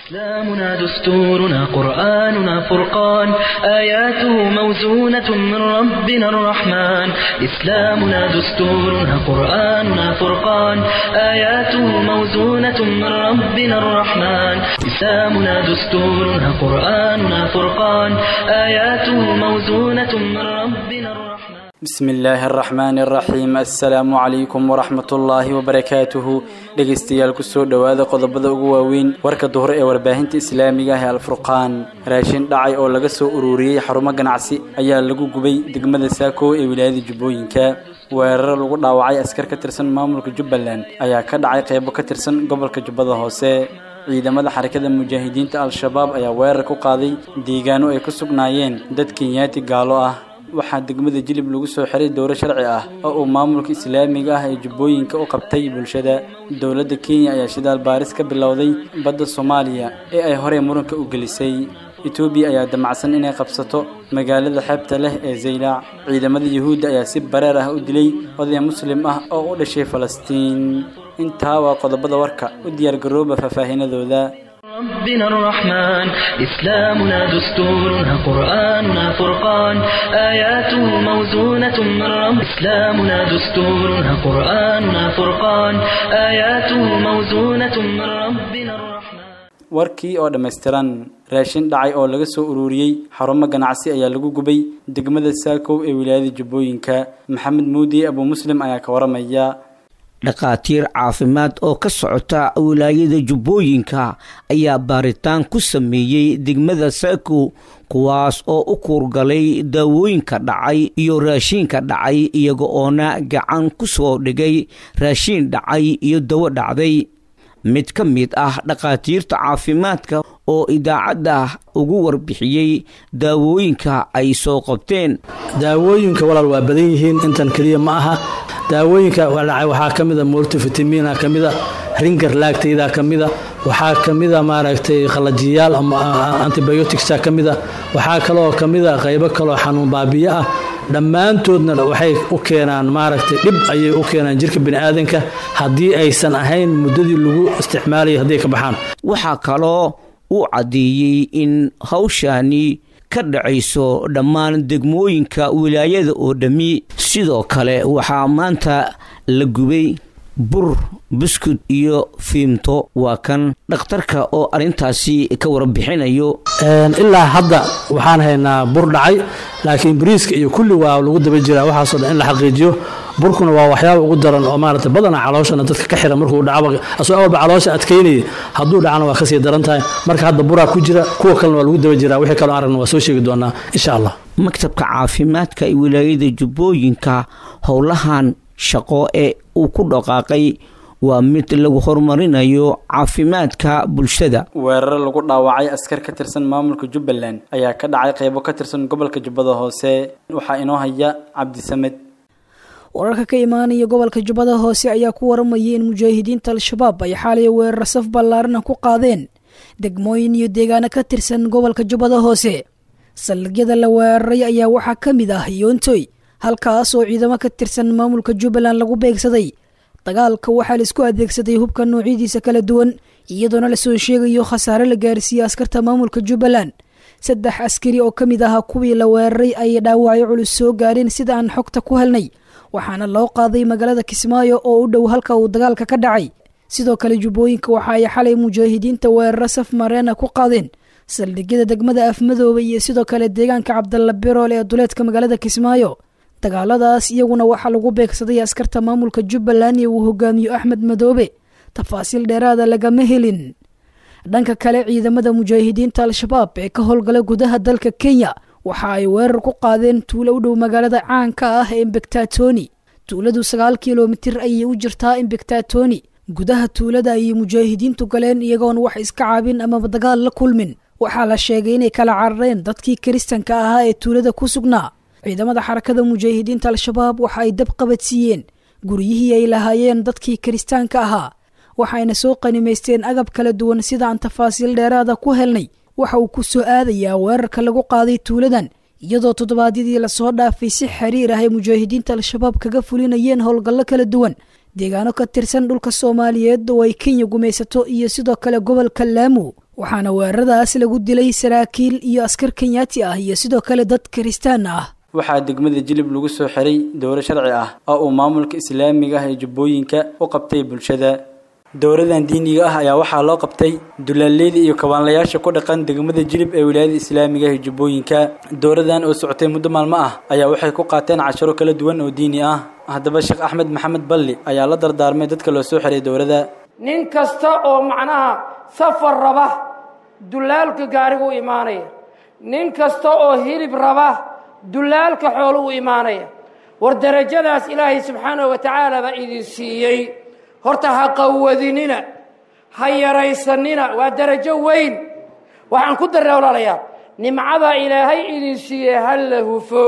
إسلامنا دستورنا قرآننا فرقان آياته موزونة من ربنا الرحمن إسلامنا دستورنا قرآننا فرقان آياته موزونة من ربنا الرحمن إسلامنا دستورنا قرآننا فرقان آياته موزونة من ربنا الرحمن bismi illaahi araxmaani araxiim assalaamu calaykum waraxmat ullaahi wabarakaatuhu dhegaystayaal kusoo dhowaada qodobada ugu waaweyn warka duhur ee warbaahinta islaamiga ah ee alfurqaan raashin dhacay oo laga soo ururiyey xarumo ganacsi ayaa lagu gubay degmada saako ee wilaayada jubbooyinka weeraro lagu dhaawacay askar ka tirsan maamulka jubbaland ayaa ka dhacay qeybo ka tirsan gobolka jubbada hoose ciidamada xarakada mujaahidiinta al-shabaab ayaa weerar ku qaaday deegaano ay ku sugnaayeen dad kenyaati gaalo ah waxaa degmada jilib lagu soo xiray dowro sharci ah oo uu maamulka islaamiga ah ee jubbooyinka u qabtay bulshada dowladda kenya ayaa shidaal baaris ka bilowday badda soomaaliya ee ay horey muranka u gelisay etoobiya ayaa damacsan inay qabsato magaalada xeebta leh ee zaylaac ciidamada yuhuudda ayaa si bareer ah u dilay oday muslim ah oo u dhashay falastiin intaa waa qodobada warka u diyaargarooba faahfaahinadooda ربنا الرحمن إسلامنا دستورنا قرآننا فرقان آياته موزونة من رب إسلامنا دستورنا قرآننا فرقان آياته موزونة من ربنا الرحمن warkii oo dhammaystiran raashin dhacay oo laga soo ururiyey xarumo ganacsi ayaa lagu gubay degmada saakow ee wilaayada jubbooyinka maxamed muudi abuu muslim ayaa ka waramaya dhakhaatiir caafimaad oo ka socota wilaayada jubbooyinka ayaa baaritaan ku sameeyey degmada saako kuwaas oo u kuurgalay daawooyinka dhacay iyo raashiinka dhacay iyaga oona gacan ku soo dhigay raashiin dhacay iyo dawo dhacday mid ka mid ah dhakhaatiirta caafimaadka oo idaacadda ugu warbixiyey daawooyinka ay soo qabteen daawooyinka walaal waa badan yihiin intan keliya ma aha daawooyinka dhacay waxaa ka mida multivitamina ka mida ringar laagtayda ka mida waxaa ka mida maaragtay qalajiyaal antibioticsa ka mida waxaa kaloo ka mida qaybo kaloo xanuun baabiyo ah dhammaantoodna waxay u keenaan maaragtay dhib ayay u keenaan jirka biniaadanka haddii aysan ahayn muddadii lagu isticmaalayay hadday ka baxaan waxaa kaloo uu caddeeyey in hawshani ka dhacayso dhammaan degmooyinka wilaayada oo dhammi sidoo kale waxaa maanta la gubay bur buskud iyo fiimto waa kan dhakhtarka oo arrintaasi ka warbixinayo ilaa hadda waxaan haynaa bur dhacay laakiin bariiska iyo kulli waa lagu daba jiraa waxaasoo dhan in la xaqiijiyo burkuna waa waxyaaba ugu daran oo maarata badana calooshana dadka ka xira markuu dhacba asoo awalba caloosha adkaynaya hadduu dhacana waa kasii daran tahay marka hadda buraa ku jira kuwa kalena waa lagu daba jiraa wixii kaloo aragna waa soo sheegi doonaa insha allah maktabka caafimaadka ee wilaayada jubbooyinka howlahan shaqo ee uu ku dhaqaaqay waa mid lagu horumarinayo caafimaadka bulshada weeraro lagu dhaawacay askar ka tirsan maamulka jubbaland ayaa ka dhacay qeybo ka tirsan gobolka jubbada hoose waxaa inoo haya cabdisamed wararka ka imaanaya gobolka jubbada hoose ayaa ku waramayay in mujaahidiinta al-shabaab ay xaalay weerar saf ballaarana ku qaadeen degmooyin iyo deegaano ka tirsan gobolka jubbada hoose saldhigyada la weeraray ayaa waxaa ka mid ah yoontoy halkaas oo ciidamo ka tirsan maamulka jubbaland lagu beegsaday dagaalka waxaa la isku adeegsaday hubka noocyadiisa kala duwan iyadoona lasoo sheegayo khasaare la gaarsiiyey askarta maamulka jubbaland saddex askari oo ka mid ahaa kuwii la weeraray ayay dhaawacyo culus soo gaareen sida aan xogta ku helnay waxaana loo qaaday magaalada kismaayo oo u dhow halka uu dagaalka ka dhacay sidoo kale jubbooyinka waxa ay xalay mujaahidiinta weeraro saf mareena ku qaadeen saldhigyada degmada afmadooba iyo sidoo kale deegaanka cabdalla birool ee duleedka magaalada kismaayo dagaaladaas iyaguna waxaa lagu beegsaday askarta maamulka jubbaland ee uu hogaamiyo axmed madoobe tafaasiil dheeraada lagama helin dhanka kale ciidamada mujaahidiinta al-shabaab ee ka howlgala gudaha dalka kenya waxa ay weerar ku qaadeen tuulo u dhow magaalada caanka ah ee imbegtatoni tuuladu sagaal kilomitir ayay u jirtaa imbegtatoni gudaha tuulada ayay mujaahidiintu galeen iyagoon wax iska caabin amaba dagaal la kulmin waxaa la sheegay inay kala carareen dadkii kiristanka ahaa ee tuulada ku sugnaa ciidamada xarakada mujaahidiinta al-shabaab waxa ay dab qabadsiiyeen guryihii ay lahaayeen dadkii kiristaanka ahaa waxayna soo qanimaysteen agab kala duwan sida aan tafaasiil dheeraada ku helnay waxa uu ku soo aadayaa weerarka lagu qaaday tuuladan iyadoo toddobaadyadii lasoo dhaafay si xiriir ah ay mujaahidiinta al-shabaab kaga fulinayeen howlgallo kala duwan deegaano ka tirsan dhulka soomaaliyeed oo ay kenya gumaysato iyo sidoo kale gobolka laamu waxaana weeraradaas lagu dilay saraakiil iyo askar kenyaati ah iyo sidoo kale dad kiristaan ah waxaa degmada jilib lagu soo xiray dowro sharci ah oo uu maamulka islaamiga ah ee jubbooyinka u qabtay bulshada dowradan diiniga ah ayaa waxaa loo qabtay dulaaleyda iyo kabaanlayaasha ku dhaqan degmada jilib ee wilaayada islaamiga ah ee jubbooyinka dowradan oo socotay muddo maalmo ah ayaa waxay ku qaateen casharo kala duwan oo diini ah haddaba sheekh axmed maxamed balli ayaa la dardaarmay dadka loo soo xiray dowrada nin kasta oo macnaha safar raba dulaalka gaarigu u imaanaya nin kasta oo hilib raba dulaalka xoolu u imaanaya war derajadaas ilaahay subxaanahu wa tacaala baa idin siiyey horta ha qawadinina ha yaraysanina waa derajo weyn waxaan ku darray walaalayaa nimcadaa ilaahay idin siiyey ha la hufo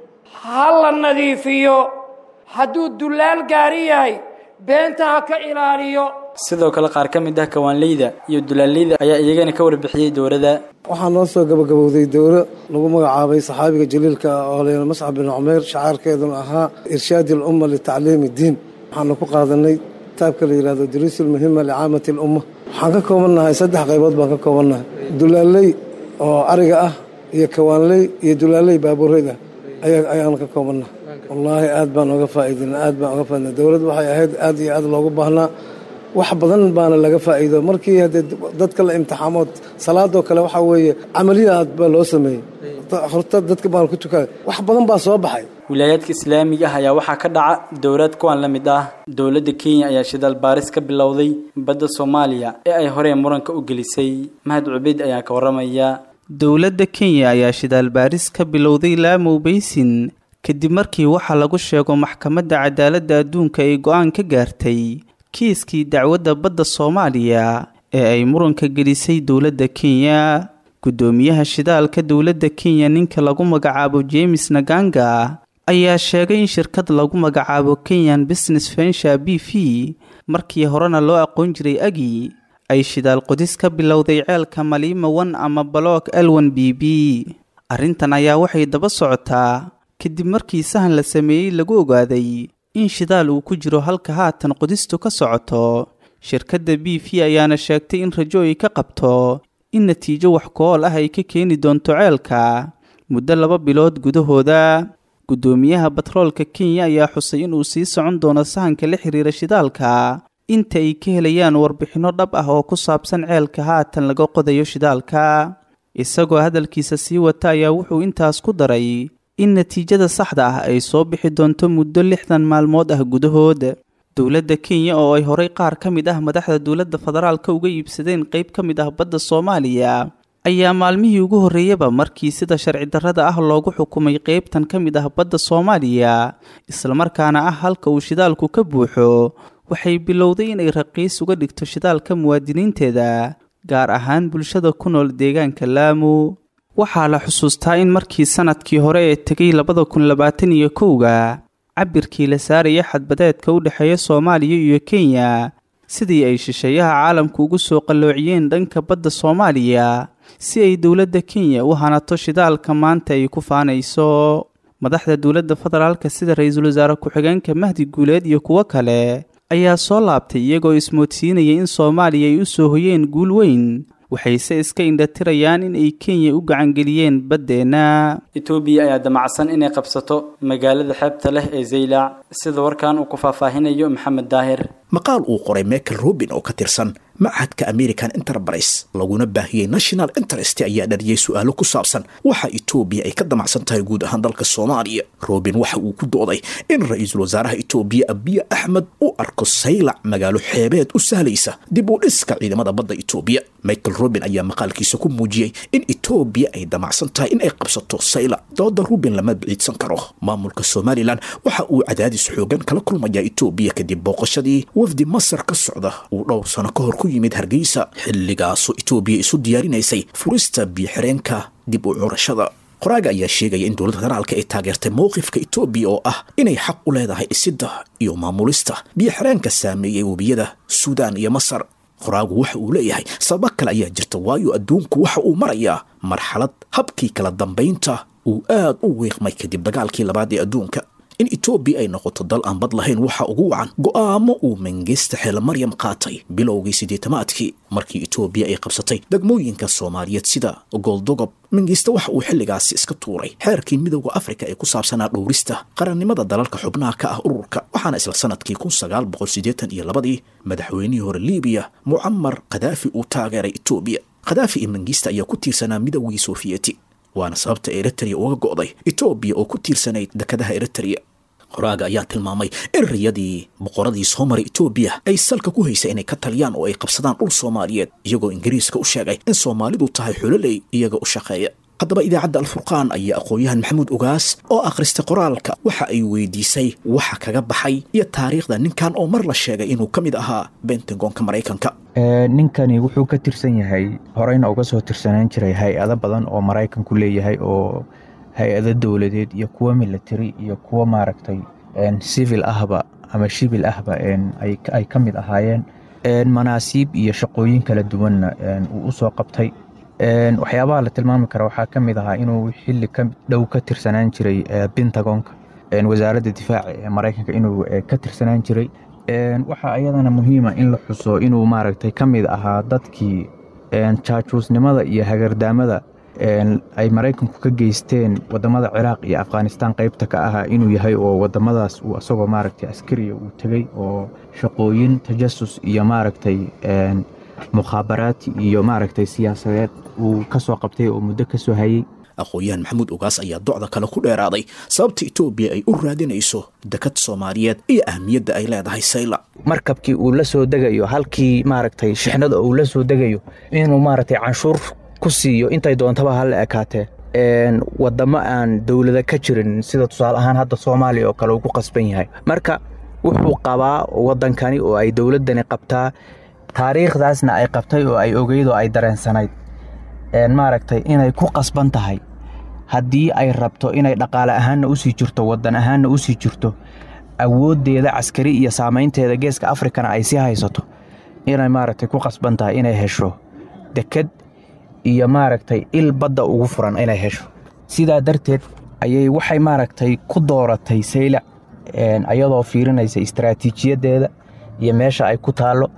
ha la nadiifiyo hadduu dullaal gaari yahay beenta ha ka ilaaliyo sidoo kale qaar ka mid ah kawaanleyda iyo dulaaleyda ayaa iyagana ka warbixiyey dowrada waxaa noo soo gabagabowday dowro lagu magacaabay saxaabiga jaliilka oo layna mascab bin cumayr shacaarkeeduna ahaa irshaadi alumma litacliimi iddiin waxaanu ku qaadanay kitaabka la yidhahdo duruusul muhima licaamati alumma waxaan ka koobannahay saddex qaybood baan ka koobannahay dulaaley oo ariga ah iyo kawaanley iyo dulaaley baabuureyda ayaan ka koobannahay wallaahi aad baan oga faa'iidina aad baan oga faaidina dowladdu waxay ahayd aad iyo aad loogu baahnaa wax badan baana laga faa'iido markii haddee dadka la imtixaamood salaadoo kale waxaa weeye camaliya aad baa loo sameeyey horta dadka baan ku tukaa wax badan baa soo baxay wilaayaadka islaamiga ah ayaa waxaa ka dhaca dowlad kuwan la mid ah dowladda kenya ayaa shidaal baaris ka bilowday badda soomaaliya ee ay horey muranka u gelisay mahad cubeyd ayaa ka warramaya dowladda kenya ayaa shidaal baaris ka bilowday laamow baysin kadib markii waxaa lagu sheego maxkamadda cadaaladda adduunka ay go-aan ka gaartay kiiskii dacwadda badda soomaaliya ee ay muranka gelisay dowladda kenya guddoomiyaha shidaalka dowladda kenya ninka lagu magacaabo james naganga ayaa sheegay in shirkad lagu magacaabo kenyan business vensure b v markii horena loo aqoon jiray agi ay shidaal qodis ka bilowday ceelka maliima wan ama baloog elwan b b arrintan ayaa waxay daba socotaa kadib markii sahan la sameeyey lagu ogaaday in shidaal uu ku jiro halka haatan qodistu ka socoto shirkadda b v ayaana sheegtay in rajo ay ka qabto in natiijo wax ku-ool ah ay ka keeni doonto ceelka muddo laba bilood gudahooda guddoomiyaha batroolka kenya ayaa xusay inuu sii socon doono sahanka la xiriira shidaalka inta ay ka helayaan warbixinno dhab ah oo ku saabsan ceelka haatan laga qodayo shidaalka isagoo hadalkiisa sii wata ayaa wuxuu intaas ku daray in natiijada saxda ah ay soo bixi doonto muddo lixdan maalmood ah gudahood dowladda kenya oo ay horay qaar ka mid ah madaxda dowladda federaalka uga iibsadeen qayb ka mid ah badda soomaaliya ayaa maalmihii ugu horreeyaba markii sida sharci darrada ah loogu xukumay qaybtan ka mid ah badda soomaaliya islamarkaana ah halka uu shidaalku ka buuxo waxay bilowday inay raqiis uga dhigto shidaalka muwaadiniinteeda gaar ahaan bulshada ku nool deegaanka laamu waxaa la xusuustaa in markii sanadkii hore ee tegay labada kun labaatan iyo kowga cabirkii la saaraya xadbadeedka u dhexeeya soomaaliya iyo kenya sidii ay shisheeyaha caalamku ugu soo qalloociyeen dhanka badda soomaaliya si ay dowladda kenya u hanato shidaalka maanta ay ku faanayso madaxda dowladda federaalka sida ra-iisul wasaare ku-xigeenka mahdi guuleed iyo kuwo kale ayaa soo laabtay iyagoo ismoodsiinaya in soomaaliya ay u soo hoyeen guul weyn waxayse iska indhatirayaan in ay kenya u gacangeliyeen baddeenna etoobiya ayaa damacsan inay qabsato magaalada xeebta leh ee zaylac sida warkan uu ku faahfaahinayo maxamed daahir maqaal uu qoray michael robin oo ka tirsan machadka american enterprise laguna baahiyey national interest ayaa dhariyey su-aalo ku saabsan waxa etoobiya ay ka damacsan tahay guud ahaan dalka soomaaliya robin waxa uu ku dooday in ra-iisul wasaaraha etoobiya abiy axmed u arko saylac magaalo xeebeed u sahlaysa dib u dhiska ciidamada badda etoobiya michael robin ayaa maqaalkiisa ku muujiyey in etoobiya ay damacsan tahay in ay qabsato saylac dooda rubin lama biciidsan karo maamulka somalilan waxa uu cadaadis xoogan kala kulmayaa etoobiya kadib booqashadii wafdi masar ka socda uu dhowr sano ka hor ku yimid hargeysa xilligaasoo etoobiya isu diyaarinaysay furista biyoxireenka dib u curashada qoraaga ayaa sheegaya in dowladda federaalka ay taageertay mowqifka etoobiya oo ah inay xaq u leedahay dhisidda iyo maamulista biyoxireenka saameeyey webiyada suudaan iyo masar qoraagu waxa uu leeyahay sababo kale ayaa jirta waayo adduunku waxa uu marayaa marxalad habkii kala dambaynta uu aad u wiiqmay kadib dagaalkii labaad ee adduunka in etoobiya ay noqoto dal aan bad lahayn waxa ugu wacan go'aamo uu mengesta xeele maryam qaatay bilowgii siddeetamaadkii markii etoobiya ay qabsatay degmooyinka soomaaliyeed sida gooldogob mengista waxa uu xilligaasi iska tuuray xeerkii midowda afrika ee ku saabsanaa dhowrista qarannimada dalalka xubnaha ka ah ururka waxaana isla sanadkii kun sagaal boqol siddeetan iyo labadii madaxweynihii hore libiya mucamar khadaafi uu taageeray etoobiya khadaafi iyo mengista ayaa ku tiirsanaa midowgii sofiyeeti waana sababta eritrea uga go'day etoobiya oo ku tiirsanayd dekadaha eritrea qoraaga ayaa tilmaamay in riyadii boqoradii soo maray etoobiya ay salka ku haysa inay ka taliyaan oo ay qabsadaan dhul soomaaliyeed iyagoo ingiriiska u sheegay in soomaalidu tahay xuloley iyaga u shaqeeya haddaba idaacadda alfurqaan ayaa aqoon-yahan maxamuud ogaas oo akhristay qoraalka waxa ay weydiisay waxa kaga baxay iyo taariikhda ninkan oo mar la sheegay inuu ka mid ahaa bentagonka maraykanka ninkani wuxuu ka tirsan yahay horeyna uga soo tirsanaan jiray hay-ado badan oo maraykanku leeyahay oo hay-ado dowladeed iyo kuwo military iyo kuwo maaragtay civil ahba ama shibil ahba ay ka mid ahaayeen manaasiib iyo shaqooyin kala duwanna uu u soo qabtay waxyaabaha la tilmaami kara waxaa ka mid ahaa inuu xili ka dhow ka tirsanaan jiray pentagonka wasaaradda difaaca ee maraykanka inuu ka tirsanaan jiray waxaa iyadana muhiima in la xuso inuu maaragtay ka mid ahaa dadkii jaajuusnimada iyo hagardaamada ay maraykanku ka geysteen wadamada ciraaq iyo afghanistaan qeybta ka ahaa inuu yahay oo wadamadaas uu asagoo maaragtay askariya uu tegey oo shaqooyin tajasus iyo maaragtay mukhaabaraati iyo maaragtay siyaasadeed uu ka soo qabtay oo muddo ka soo hayey aqoon-yahan maxamuud ogaas ayaa docda kale ku dheeraaday sababta etoobiya ay u raadinayso dekad soomaaliyeed iyo ahmiyadda ay leedahay sayla markabkii uu la soo degayo halkii maaragtay shixnada uu la soo degayo inuu maaragtay canshuur ku siiyo intay doontaba hala ekaatee wadamo aan dowlada ka jirin sida tusaale ahaan hadda soomaaliya oo kale uu ku qasban yahay marka wuxuu qabaa waddankani oo ay dowladdani qabtaa taariikhdaasna ay qabtay oo ay ogeyd oo ay dareensanayd maaragtay inay ku qasban tahay haddii ay rabto inay dhaqaale ahaanna usii jirto waddan ahaanna usii jirto awooddeeda caskari iyo saamaynteeda geeska afrikana ay sii haysato inay maaragtay ku qasban tahay inay hesho deked iyo maaragtay il badda ugu furan inay hesho sidaa darteed ayay waxay maaragtay ku dooratay saylac ayadoo fiirinaysa istaraatiijiyaddeeda iyo meesha ay ku taallo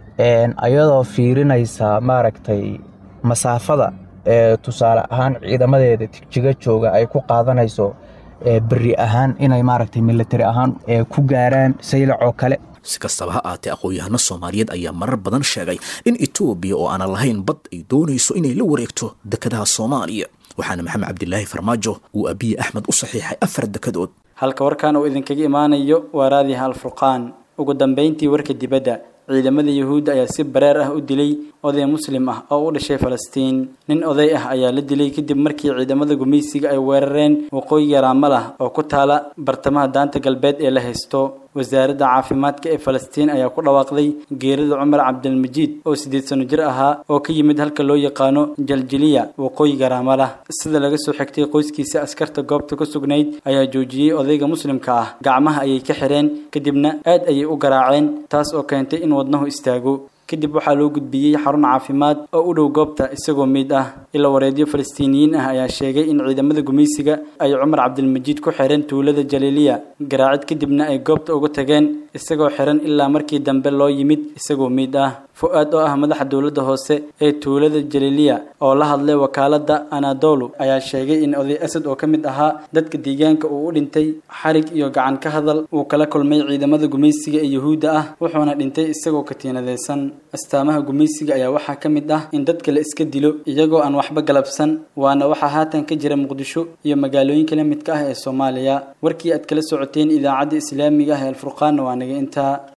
ayadoo fiirinaysa maaragtay masaafada ee tusaale ahaan ciidamadeeda tigjiga jooga ay ku qaadanayso beri ahaan inay maaragtay militari ahaan ku gaaraan saylac oo kale si kastaba ha aatee aqoon-yahano soomaaliyeed ayaa marar badan sheegay in etoobiya oo aanan lahayn bad ay doonayso inay la wareegto dekadaha soomaaliya waxaana maxamed cabdilaahi farmaajo uu abiye axmed u saxiixay afar dekadood halka warkan uu idinkaga imaanayo waa raadiha alfurqaan ugu dambayntii warka dibadda ciidamada yuhuudda ayaa si bareer ah u dilay oday muslim ah oo u dhashay falastiin nin oday ah ayaa la dilay kadib markii ciidamada gumaysiga ay weerareen waqooyiga raamalah oo ku taala bartamaha daanta galbeed ee la haysto wasaaradda caafimaadka ee falastiin ayaa ku dhawaaqday geerida cumar cabdilmajiid oo siddeed sano jir ahaa oo ka yimid halka loo yaqaano jaljiliya waqooyiga raamalah sida laga soo xigtay qoyskiisa askarta goobta ku sugnayd ayaa joojiyey odayga muslimka ah gacmaha ayay ka xireen kadibna aad ayay u garaaceen taas oo keentay in wadnahu istaago kadib waxaa loo gudbiyey xarun caafimaad oo u dhow goobta isagoo miid ah ila wareedyo falastiiniyiin ah ayaa sheegay in ciidamada gumaysiga ay cumar cabdilmajiid ku xireen tuulada jaliiliya garaacid kadibna ay goobta uga tageen isagoo xiran ilaa markii dambe loo yimid isagoo miid ah fu-aad oo ah madaxa dowladda hoose ee tuulada jaliiliya oo la hadlay wakaaladda anadolu ayaa sheegay in oday asad oo ka mid ahaa dadka deegaanka uu u dhintay xarig iyo gacan ka hadal uu kala kulmay ciidamada gumaysiga ee yuhuudda ah wuxuuna dhintay isagoo katiinadaysan astaamaha gumaysiga ayaa waxaa ka mid ah in dadka la iska dilo iyagoo aan waxba galabsan waana waxaa haatan ka jira muqdisho iyo magaalooyinka la midka ah ee soomaaliya warkii aad kala socoteen idaacadda islaamiga ah ee alfurqaanna waa naga intaa